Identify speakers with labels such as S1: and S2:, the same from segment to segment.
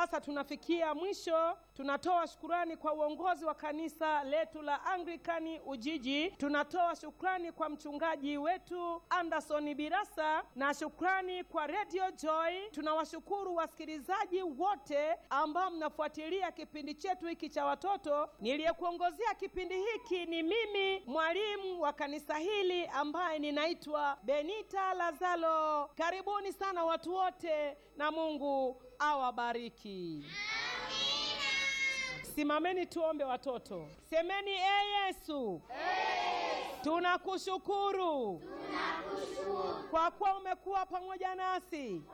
S1: sasa tunafikia mwisho. Tunatoa shukurani kwa uongozi wa kanisa letu la Anglikani Ujiji. Tunatoa shukrani kwa mchungaji wetu Anderson Birasa na shukrani kwa Radio Joy. Tunawashukuru wasikilizaji wote ambao mnafuatilia kipindi chetu hiki cha watoto. Niliyekuongozea kipindi hiki ni mimi mwalimu wa kanisa hili ambaye ninaitwa Benita Lazaro. Karibuni sana watu wote na Mungu awabariki. Simameni tuombe watoto. Semeni e Yesu, tunakushukuru kwa kuwa umekuwa pamoja nasi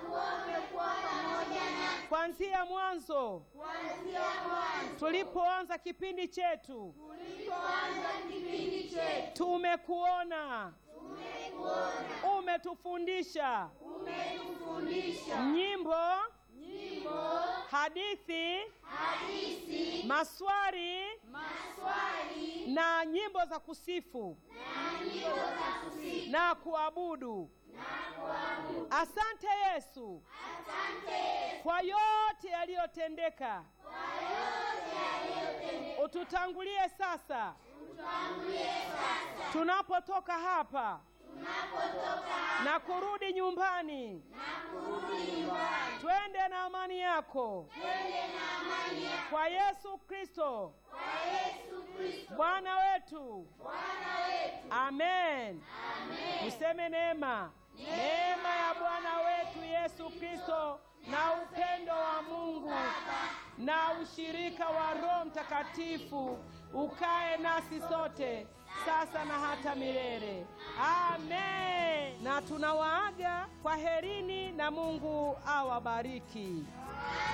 S1: kuanzia mwanzo tulipoanza kipindi chetu, tumekuona, umetufundisha nyimbo, hadithi, maswali na nyimbo za kusifu na kuabudu. Asante Yesu kwa yote yaliyotendeka. Ututangulie sasa tunapotoka hapa na kurudi nyumbani. Twende na amani yako kwa Yesu Kristo Bwana wetu. Amen. Tuseme neema. Neema ya Bwana wetu Yesu Kristo na upendo wa Mungu na ushirika wa Roho Mtakatifu ukae nasi sote sasa na hata milele. Amen. Na tunawaaga kwa herini na Mungu awabariki.